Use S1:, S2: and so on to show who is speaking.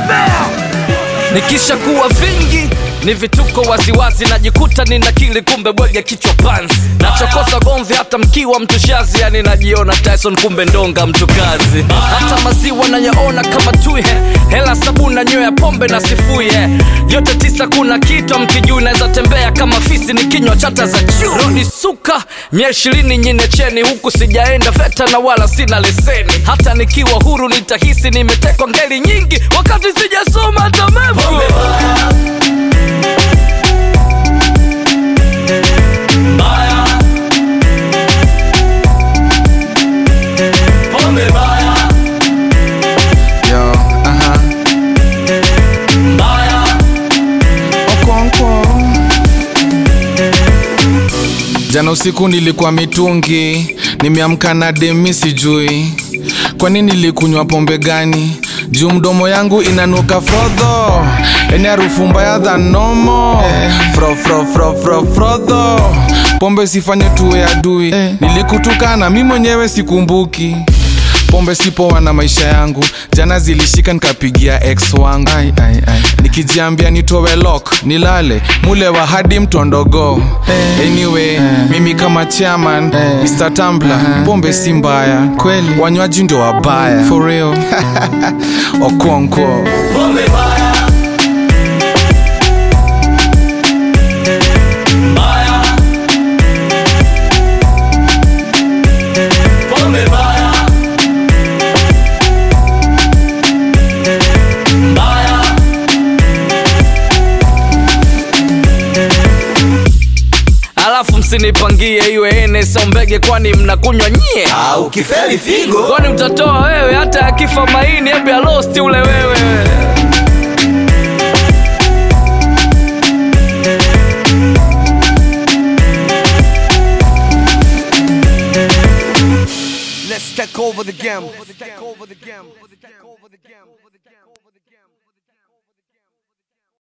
S1: bea nikisha kuwa vingi ni vituko waziwazi najikuta ninakili kumbe bwege kichwa pansi nachokosa gomvi hata mkiwa mtushazi yani najiona tyson kumbe ndonga mtu kazi hata maziwa nayaona kama tui hela sabuni na nywea pombe na sifuye yote tisa kuna kitu mkijuu naweza tembea kama fisi ni kinywa chata za juu rodi suka mia ishirini nyine cheni huku sijaenda veta na wala sina leseni hata nikiwa huru nitahisi nimetekwa ngeli nyingi wakati sijasoma hata mepo
S2: Yo, aha. Okonkwo. Jana usiku nilikuwa mitungi, nimeamka na demi sijui kwa nini nilikunywa pombe gani juu mdomo yangu inanuka frodho eni harufu mbaya dha nomo fro fro fro fro frodho pombe sifanye tuwe adui nilikutukana mi mwenyewe sikumbuki pombe sipoa na maisha yangu jana zilishika nikapigia ex wangu ai, ai, ai. nikijiambia nitowe lok nilale mule wa hadi mtondogo anyway mimi kama chairman Mr. Tumbler pombe si mbaya kweli wanywaji ndio wabaya for real okonkwo
S1: alafu msinipangie iwe ene sombege kwani mnakunywa nyie
S3: au kifeli figo
S1: kwani utatoa wewe hata akifa maini embe alosti ule wewe
S4: Let's take over the game. Let's take over the game. Let's take over the game.